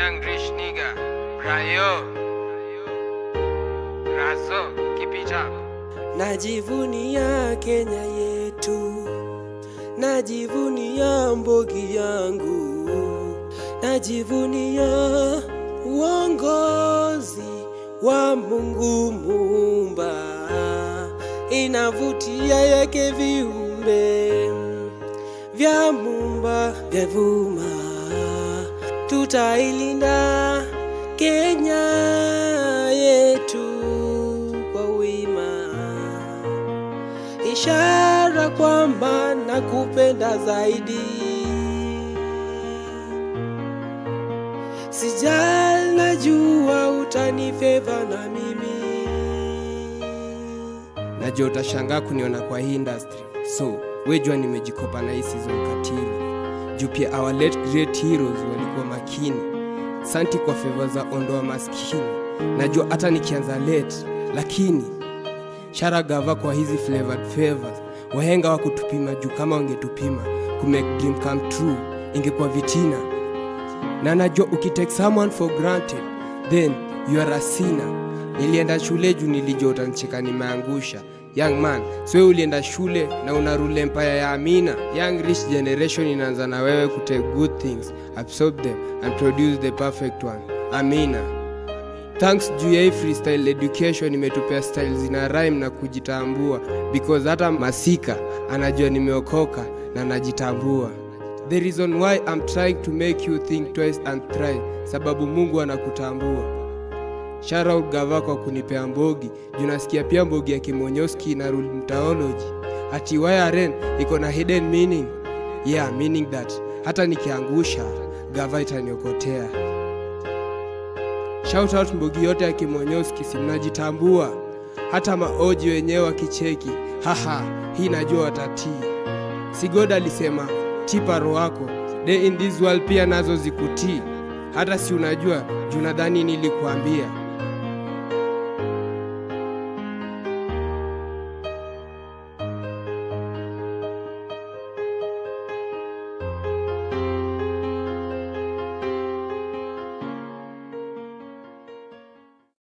Young rich nigga. Brayo. Razo. Keep it up. Najivunia Kenya yetu, najivunia mbogi yangu, najivunia uongozi wa Mungu Muumba, inavutia yake viumbe vya Muumba vya vuma, tutailinda Kenya yetu kwa wima ishara kwamba nakupenda zaidi. Sijal, najua utanifeva na mimi. Najua utashangaa kuniona kwa hii industry, so wejua nimejikopa na hii season katili juu pia our late great heroes walikuwa makini. Santi kwa favor za ondoa maskini. Najua hata nikianza late, lakini shara gava kwa hizi flavored favors wahenga wa kutupima juu kama wangetupima kumake dream come true ingekuwa vitina na najua ukitake someone for granted then you are a sinner nilienda shule juu nilijua utanicheka nimeangusha young man so wewe ulienda shule na una rule empire ya amina young rich generation inaanza na wewe kutake good things absorb them and produce the perfect one amina thanks juu ya hii freestyle education imetupea style zina rhyme na kujitambua because hata masika anajua nimeokoka na najitambua the reason why I'm trying to make you think twice and try sababu mungu anakutambua shoutout gava kwa kunipea mbogi juu nasikia pia mbogi ya kimonyoski na rule mtaology ati yrn iko na hidden meaning yeah meaning that hata nikiangusha gava itaniokotea Shout out mbogi yote ya kimonyoski si mnajitambua hata maoji wenyewe wakicheki haha hii najua watatii sigod alisema tipa roho wako day in this world pia nazo zikutii hata si unajua juu nadhani nilikuambia